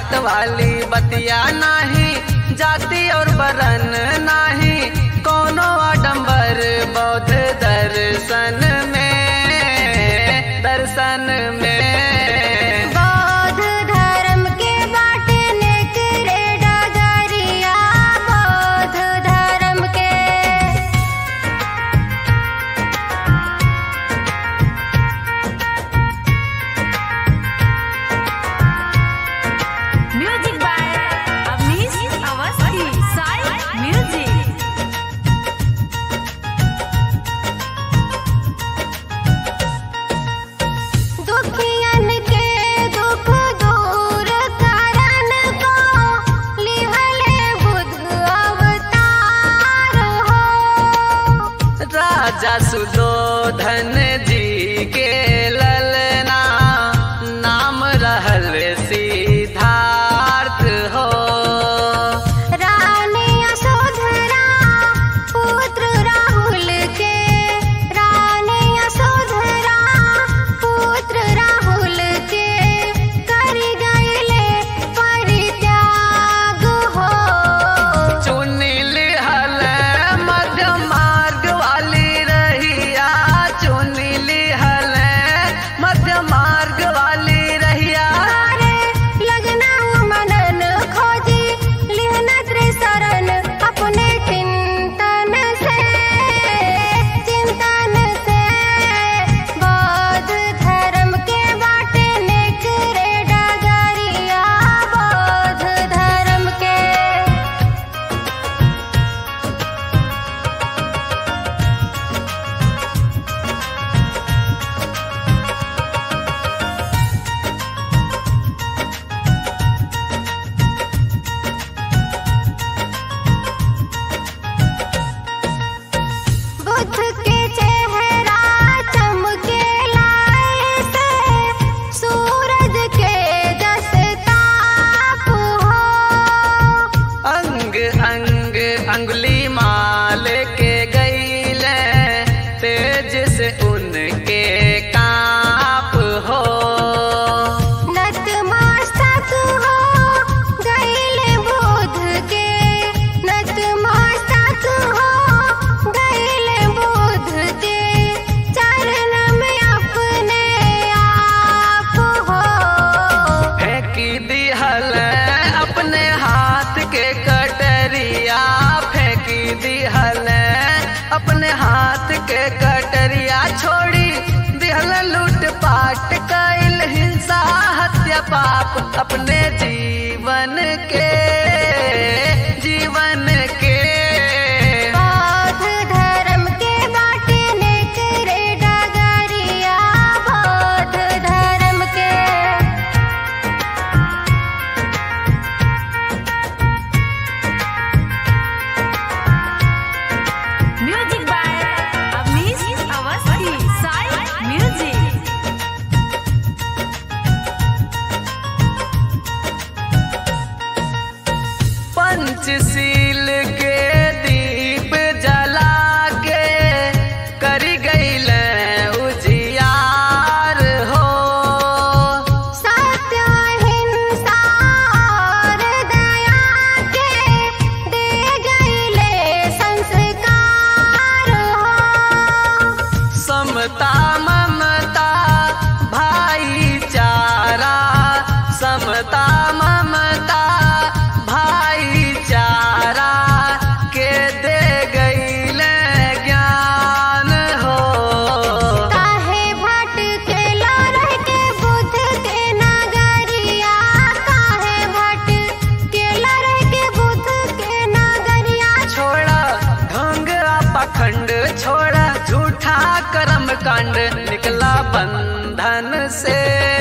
जात वाली बतिया नाही जाति और बरन नाही कोनो आडंबर बौद्ध दर्शन में दर्शन में बौद्ध धर्म के बाटने करे डगरिया बौद्ध धर्म के music by Avnish Awasthi Sai music दुखियन के दुख दूर करन को लिहले बुद्ध अवतार हो राजा सुदोधन जी के ललना नाम रहल सिद्धार्थ हो रानी यशोधरा पुत्र राहुल के रानी यशोधरा पुत्र राहुल के कर गईले परित्याग हो चुनिल हल मध्य मार्ग वाली रहिया चुनिल हल मध्य मार्ग वाली रहिया तारे लगना मनन खोजी लिहन त्रिशरण अपने चिंतन से चिंतन से बौद्ध धर्म के बाटने करे डगरिया बौद्ध धर्म के बुद्ध के चेहरा चमके लाए से सूरज के जस ताप हो अंग अंग अंगुली माल के गईले तेज से उनके काप हो नतमस्तक हो गईले बुद्ध के नतमस्तक हो गईले बुद्ध के चरण में अपने आप हो फेंकी दिहल अपने हाथ के कटरिया फेंकी दिहल अपने हाथ के कटरिया छोड़ी दिहल लूट पाट कैल हिंसा हत्या पाप अपने जीवन के जीवन के बौद्ध धर्म के बाटने करे डगरिया बौद्ध धर्म के music by Avnish Awasthi Sai music Panchsheel के दीप जला के करी गईल उजियार हो सत्य हिंसा और दया के दे गईले संस्कार हो समता ममता भाईचारा समता ममता भाईचारा के दे गईल ज्ञान हो काहे भटकेला रह के बुद्ध के नगरिया काहे भटकेला रह के बुद्ध के नगरिया छोड़ा ढंग पाखंड छोड़ा झूठा कर्म कांड निकला बंधन से